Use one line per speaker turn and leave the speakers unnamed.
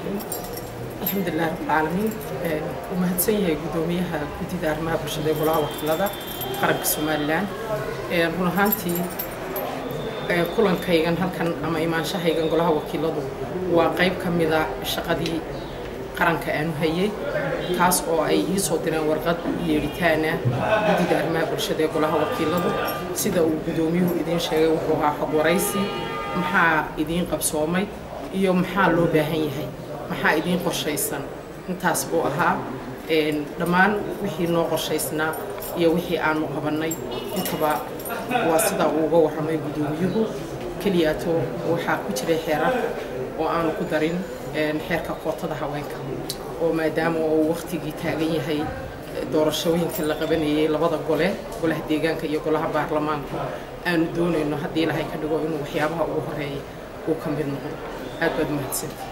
الرحيم الحمد لله رب العالمين ومهدسن yahay gudoomiyaha guddida arrimaha bulshada ee golaha wakiilada qaranka somalilan run ahaantii kulankaygan halkan ama imaanshahaygan golaha wakiiladu waa qayb ka mida shaqadii qaranka aanu hayay taas oo ay ii soo direen warqad yeedhitaana guddida arrimaha bulshada ee golaha wakiiladu sida uu gudoomiyuhu idiin sheegay wuxuu ahaa xog waraysi maxaa idiin qabsoomay iyo maxaa loo baahan yahay maxaa idiin qorshaysan intaas buu ahaa dhammaan wixii noo qorshaysnaa iyo wixii aanu qabannay intaba waa sidaa uu uga warramay gudoomiyuhu keliyaato waxaa ku jiray xeerar oo aanu ku darin xeerka kootada haweenka oo maadaama uu wakhtigii taagan yahay doorashooyinka la qabanayay labada gole golaha deegaanka iyo golaha baarlamaanku aanu doonayno haddii ilahay ka dhigo inuu waxyaabaha ugu horeeya uu ka mid noqdo aad baad mahadsanti